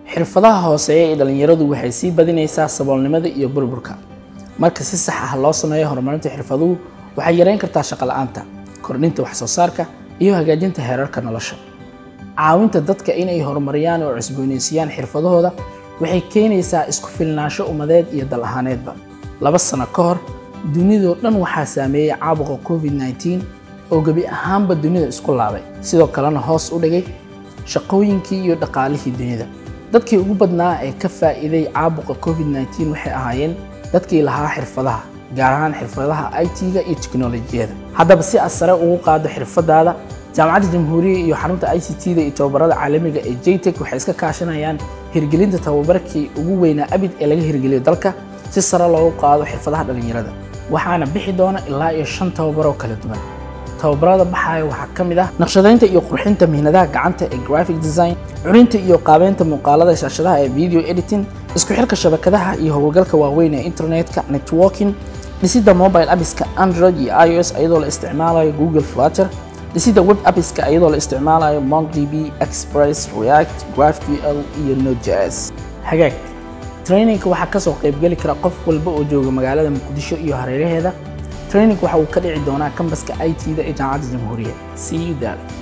xirfadaha hooseeya ee dhallinyaradu waxay sii badinaysaa saboolnimada iyo burburka marka si sax ah loo sameeyo horumarinta xirfaduhu waxay yareyn kartaa shaqo la'aanta kordhinta wax soo saarka iyo hagaajinta heerarka nolosha caawinta dadka inay horumariyaan oo cusboonaysiiyaan xirfadahooda waxay keenaysaa isku filnaansho ummadeed iyo dal ahaaneedba laba sano ka hor dunidoo dhan waxaa saameeyey caabuqa covid-19 oo gebi ahaanba dunida isku laabay sidoo kalena hoos u dhigay shaqooyinkii iyo dhaqaalihii dunida dadkii ugu badnaa ee ka faa'iiday caabuqa covid-19 waxay ahaayeen dadkii lahaa xirfadaha gaar ahaan xirfadaha IT-ga iyo tiknolojiyada haddaba si aad sare ugu qaado xirfadaada jaamacadda jamhuuriya iyo xarunta ICT-da iyo tababarada caalamiga ee JTech waxay iska kaashanayaan hirgelinta tababarkii ugu weynaa abid ee laga hirgeliyo dalka si sare loogu qaado xirfadaha dhallinyarada waxaana bixi doona ilaa iyo shan tababaroo kala duwan tababarada baxaya waxaa ka mid ah naqshadaynta iyo qurxinta mihnadaha gacanta ee graphic design curinta iyo qaabeynta muuqaalada shaashadaha ee video editing isku xirka shabakadaha iyo howlgalka waaweyn ee internetka networking dhisidda mobile appiska android iyo ios iyadoo la isticmaalayo google flutter dhisidda web appiska iyadoo la isticmaalayo mongodb express react graphql iyo node.js hagaag trainingka waxaa kasoo qaybgeli kara qof walba oo jooga magaalada muqdisho iyo hareeraheeda training waxa uu ka dhici doonaa kambaska IT-da ee jaamacadda jamhuuriya see you there